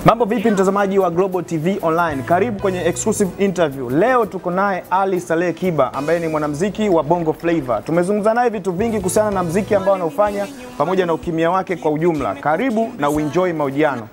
Mambo vipi mtazamaji wa Global TV Online? Karibu kwenye exclusive interview. Leo tuko naye Ali Saleh Kiba ambaye ni mwanamuziki wa Bongo Flava. Tumezungumza naye vitu vingi kuhusiana na mziki ambao anaofanya pamoja na ukimya wake kwa ujumla. Karibu na uenjoy mahojiano.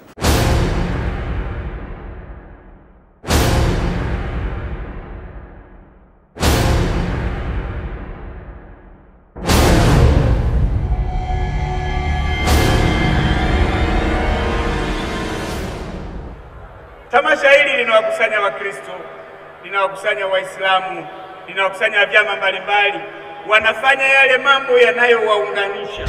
Tamasha hili linawakusanya Wakristo, linawakusanya Waislamu, linawakusanya vyama mbalimbali, wanafanya yale mambo yanayowaunganisha.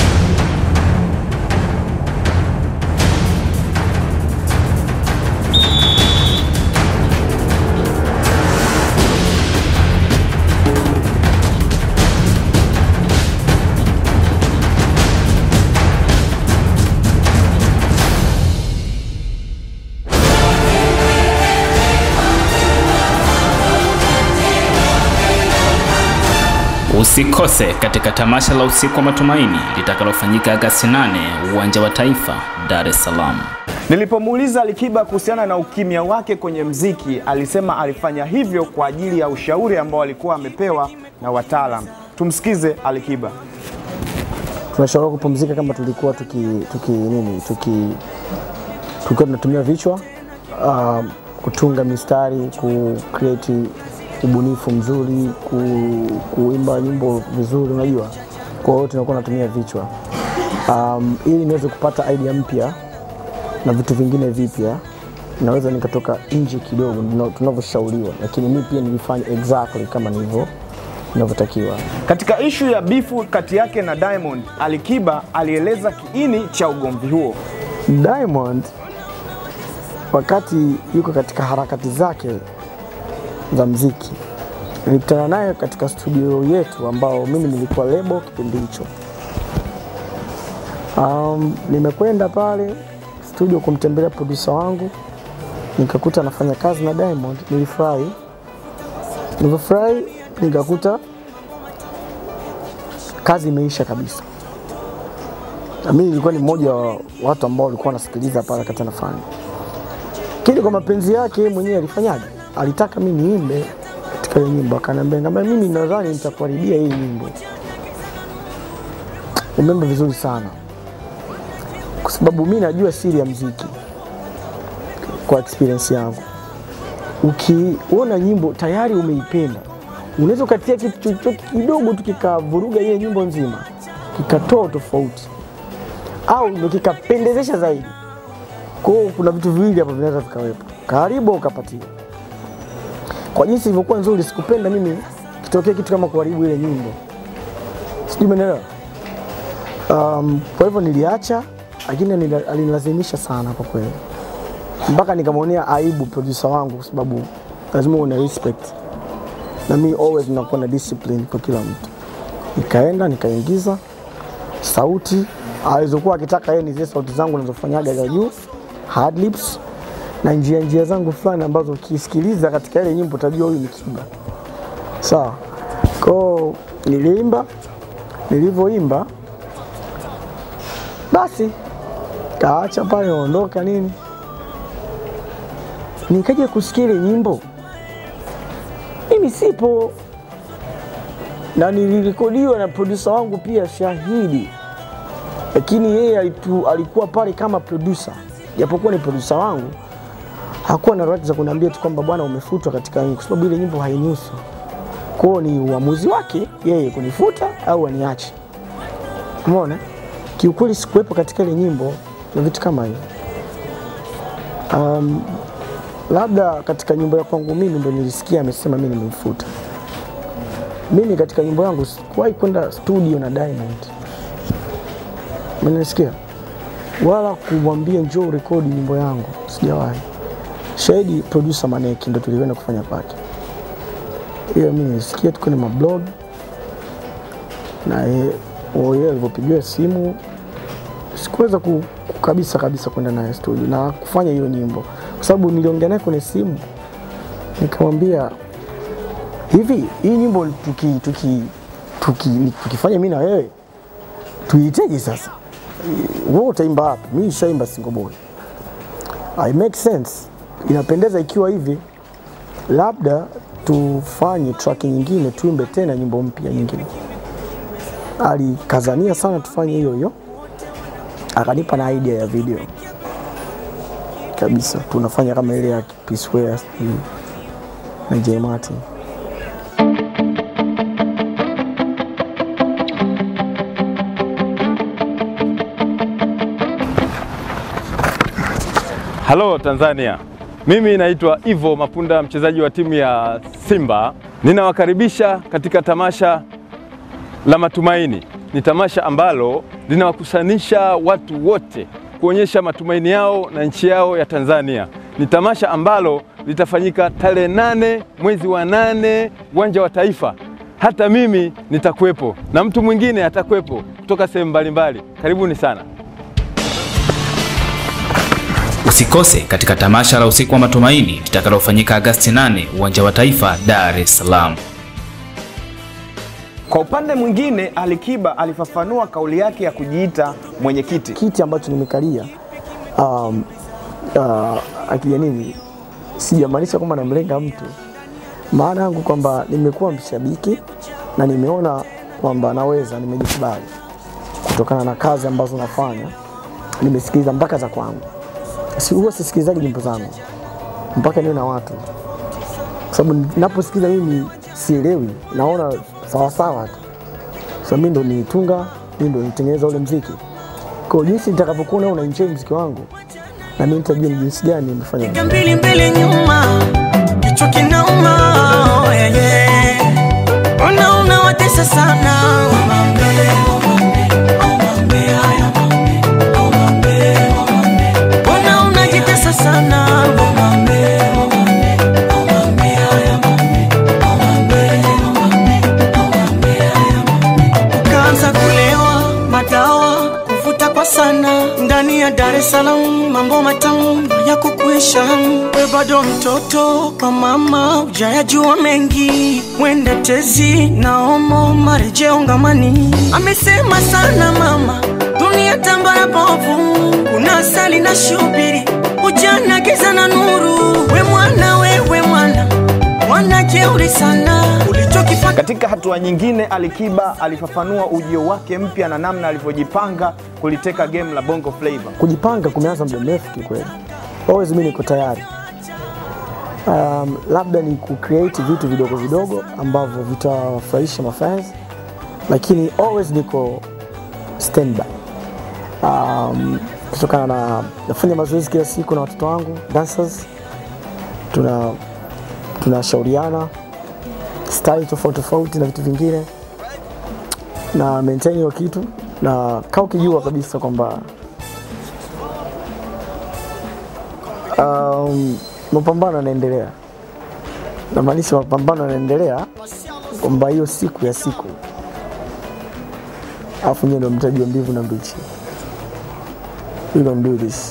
Usikose katika tamasha la usiku wa matumaini litakalofanyika Agasti 8 uwanja wa Taifa, Dar es Salaam. Nilipomuuliza Alikiba kuhusiana na ukimya wake kwenye mziki, alisema alifanya hivyo kwa ajili ya ushauri ambao alikuwa amepewa na wataalam. Tumsikize Alikiba. tunashauriwa kupumzika kama tulikuwa tuki, tuki nini tuki tulikuwa tunatumia vichwa uh, kutunga mistari ku create ubunifu mzuri ku, kuimba nyimbo vizuri unajua kwa hiyo tunakuwa tunatumia vichwa um, ili niweze kupata idea mpya na vitu vingine vipya naweza nikatoka nje kidogo tuna- tunavyoshauriwa lakini mi pia nilifanya exactly kama nilivyo inavyotakiwa Katika ishu ya bifu kati yake na Diamond, Alikiba alieleza kiini cha ugomvi huo. Diamond wakati yuko katika harakati zake za mziki, nilikutana naye katika studio yetu ambao mimi nilikuwa lebo kipindi hicho. Um, nimekwenda pale studio kumtembelea producer wangu, nikakuta anafanya kazi na Diamond. Nilifurahi, nilivyofurahi nikakuta kazi imeisha kabisa. Na mimi nilikuwa ni mmoja wa watu ambao walikuwa wanasikiliza pale wakati anafanya kile. Kwa mapenzi yake yeye mwenyewe alifanyaje? Alitaka mimi niimbe katika ile nyimbo, akaniambia ngamba, mimi nadhani nitakuharibia hii nyimbo. Umeimba vizuri sana, kwa sababu mimi najua siri ya mziki kwa experience yangu. Ukiona nyimbo tayari umeipenda, unaweza ukatia kitu chochote kidogo tu kikavuruga ile nyimbo nzima, kikatoa tofauti au ndio kikapendezesha zaidi. Kwa hiyo kuna vitu viwili hapo vinaweza vikawepo, karibu au ukapatia. Kwa jinsi ilivyokuwa nzuri, sikupenda mimi kitokee kitu kama kuharibu ile nyimbo, sijui umeelewa. Um, kwa hivyo niliacha, lakini nila- alinilazimisha sana kwa kweli, mpaka nikamwonea aibu producer wangu, kwa sababu lazima uwe na respect, na mimi always nakuwa na discipline kwa kila mtu. Nikaenda nikaingiza sauti alizokuwa akitaka yeye ni zile sauti zangu nazofanyaga za juu hard lips na njia njia zangu fulani ambazo ukisikiliza katika ile nyimbo utajua huyu ni Kiba. Sawa. Kwao niliimba, nilivyoimba basi kaacha pale ondoka nini, nikaja kusikia ile nyimbo mimi sipo na nilirekodiwa na producer wangu pia shahidi lakini yeye alitu, alikuwa pale kama producer, japokuwa ni producer wangu, hakuwa na right za kuniambia tu kwamba bwana umefutwa katika nyimbo, kwa sababu ile nyimbo hainihusu. Kwa hiyo ni uamuzi wake yeye kunifuta au aniache. Umeona, kiukweli sikuwepo katika ile nyimbo na vitu kama hivyo. Um, labda katika nyimbo ya kwangu mimi ndo nilisikia amesema mimi nimemfuta. Mimi katika nyimbo yangu sikuwahi kwenda studio na Diamond Umenisikia? Wala kumwambia njoo rekodi nyimbo yangu, sijawahi. Shahidi producer Maneki ndo tulikwenda kufanya pake. Hiyo mimi nilisikia tu kwenye mablog na ye- o- yeye alivyopigiwa simu sikuweza ku, ku- kabisa kabisa kwenda naye studio na kufanya hiyo nyimbo, kwa sababu niliongea naye kwenye simu nikamwambia hivi, hii nyimbo tuki, tuki, tuki, tukifanya mimi na wewe tuiteje sasa? wewe utaimba wapi? Mimi nishaimba single boy. I make sense, inapendeza ikiwa hivi, labda tufanye track nyingine, tuimbe tena nyimbo mpya nyingine. Alikazania sana tufanye hiyo hiyo, akanipa na idea ya video kabisa, tunafanya kama ile ya P Square sijui na J Martin. Halo Tanzania, mimi naitwa Ivo Mapunda, mchezaji wa timu ya Simba. Ninawakaribisha katika tamasha la Matumaini. Ni tamasha ambalo linawakusanisha watu wote kuonyesha matumaini yao na nchi yao ya Tanzania. Ni tamasha ambalo litafanyika tarehe nane mwezi wa nane uwanja wa Taifa. Hata mimi nitakuwepo na mtu mwingine atakuwepo kutoka sehemu mbalimbali. Karibuni sana. Usikose katika tamasha la usiku wa matumaini litakalofanyika Agasti 8 uwanja wa Taifa, Dar es Salaam. Kwa upande mwingine, Alikiba alifafanua kauli yake ya kujiita mwenyekiti. kiti ambacho nimekalia um, uh, akija nini, sijamaanisha kwamba namlenga mtu, maana yangu kwamba nimekuwa mshabiki na nimeona kwamba naweza, nimejikubali kutokana na kazi ambazo nafanya. Nimesikiliza mpaka za kwangu, si huwa sisikilizaji nyimbo zangu mpaka niwe na watu, kwa sababu naposikiliza mimi sielewi, naona sawasawa tu, so mimi ndo nilitunga, mimi ndo nitengeneza ule mziki kwa jinsi nitakavyokuwa na unaenjoy mziki wangu, na mimi nitajua ni jinsi gani nimefanya. Piga mbili mbili nyuma, kichwa kinauma, yeah, yeah. Ona unawatesa sana Omambe, omambe, omambe, haya omambe, omambe, omambe. Ona unajitesa sana Omambe, omambe, omambe, haya omambe, omambe, omambe, omambe, haya omambe. Ukaanza kulewa madawa kuvuta kwa sana ndani ya Dar es Salaam, mambo matamu ya kukuisha. We bado mtoto kwa mama, ujayajua mengi, mwende tezi na omo marejeo ngamani. Amesema sana mama, dunia tambara bovu, kuna asali na shubiri, ujana giza na nuru. We mwana, wewe mwana, mwana jeuri sana, ulichokifanya Katika hatua nyingine, Alikiba alifafanua ujio wake mpya na namna alivyojipanga kuliteka game la Bongo Flava. Kujipanga kumeanza muda mrefu kikweli, always mimi niko tayari. Um, labda ni kucreate vitu vidogo vidogo ambavyo vitawafurahisha mafans, lakini always niko standby. Um, kutokana na nafanya mazoezi kila siku na watoto wangu dancers, tuna tunashauriana style tofauti tofauti na vitu vingine na maintain hiyo kitu na kaa ukijua kabisa kwamba um, mapambano yanaendelea, namaanisha mapambano yanaendelea kwamba hiyo siku ya siku, alafu nyewe ndo mtajua mbivu na mbichi. We gonna do this.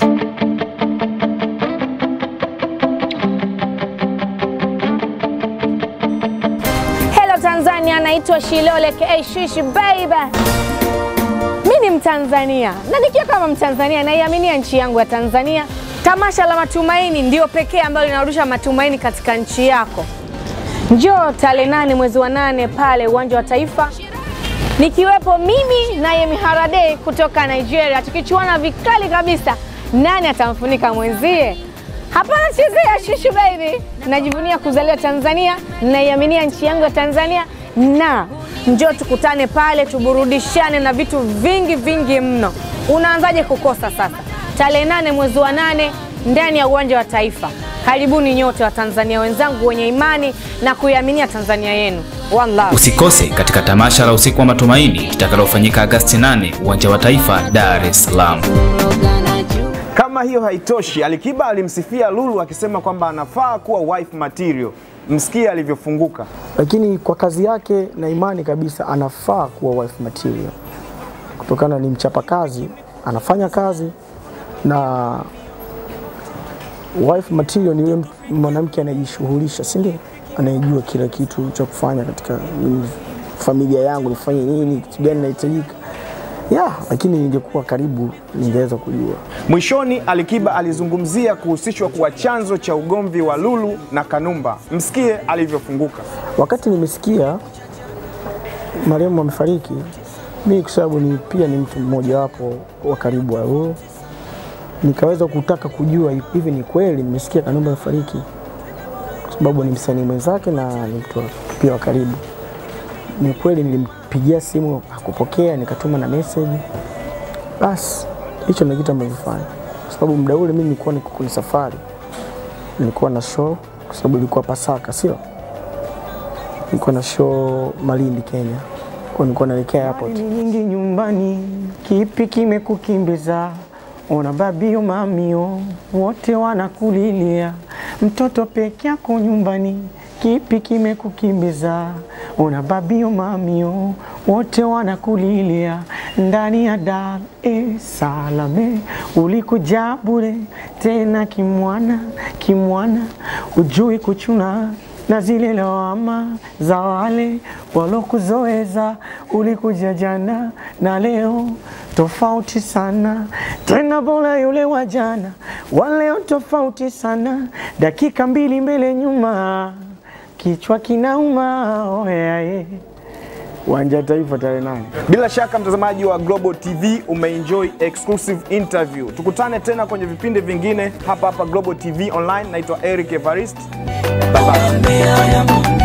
Hello Tanzania, naitwa Shilole ka Shishi baby. Mi ni Mtanzania na nikiwa kama Mtanzania naiaminia nchi yangu ya Tanzania. Tamasha la Matumaini ndio pekee ambalo linarusha matumaini katika nchi yako. Njoo tarehe nane mwezi wa nane pale uwanja wa Taifa, nikiwepo mimi na Yemi Harade kutoka Nigeria, tukichuana vikali kabisa, nani atamfunika mwenzie. Hapana chezea shushu baby, najivunia kuzaliwa Tanzania, naiaminia nchi yangu ya Tanzania, na njoo tukutane pale, tuburudishane na vitu vingi vingi mno. Unaanzaje kukosa sasa? Tarehe nane mwezi wa nane ndani ya uwanja wa Taifa. Karibuni nyote wa Tanzania wenzangu wenye imani na kuiaminia Tanzania yenu. One love. Usikose katika tamasha la usiku wa matumaini litakalofanyika Agasti 8 uwanja wa Taifa, Dar es Salaam. Kama hiyo haitoshi, Alikiba alimsifia Lulu akisema kwamba anafaa kuwa wife material. Msikie alivyofunguka. lakini kwa kazi yake na imani kabisa anafaa kuwa wife material, kutokana ni mchapakazi, anafanya kazi na wife material ni yule mtu- mwanamke anayejishughulisha, si ndio? Anayejua kila kitu cha kufanya katika mm, familia yangu, nifanye nini, kitu gani nahitajika. ya lakini ningekuwa karibu ningeweza kujua. Mwishoni, Alikiba alizungumzia kuhusishwa kuwa chanzo cha ugomvi wa Lulu na Kanumba. Msikie alivyofunguka. Wakati nimesikia marehemu amefariki, mimi kwa sababu ni pia ni mtu mmoja wapo wa karibu wa Lulu, nikaweza kutaka kujua hivi ni kweli nimesikia Kanumba amefariki, kwa sababu ni msanii mwenzake na ni mtu wa- pia wa karibu. Ni kweli, nilimpigia simu hakupokea, nikatuma na message. Basi hicho ndio kitu ambavyofanya, kwa sababu muda ule mimi nilikuwa niko kwenye safari, nilikuwa na show, kwa sababu ilikuwa Pasaka, sio nilikuwa na show Malindi, Kenya, kwa nilikuwa naelekea airport. nyingi nyumbani, kipi kimekukimbiza? Ona babio mamio wote wanakulilia, mtoto peke yako nyumbani, kipi kimekukimbiza? Ona babio mamio wote wanakulilia, ndani ya Dar es Salaam ulikuja bure, tena kimwana kimwana, ujui kuchuna na zile lawama za wale walokuzoeza. Ulikuja jana na leo tofauti sana, tena bora yule wa jana, wa leo tofauti sana, dakika mbili mbele nyuma, kichwa kinauma. Oyaye Uwanja wa Taifa tarehe nane. Bila shaka mtazamaji wa Global TV umeenjoy exclusive interview. Tukutane tena kwenye vipindi vingine hapa hapa Global TV Online. Naitwa Eric Evarist. Bye bye. Mwambie haya mwambie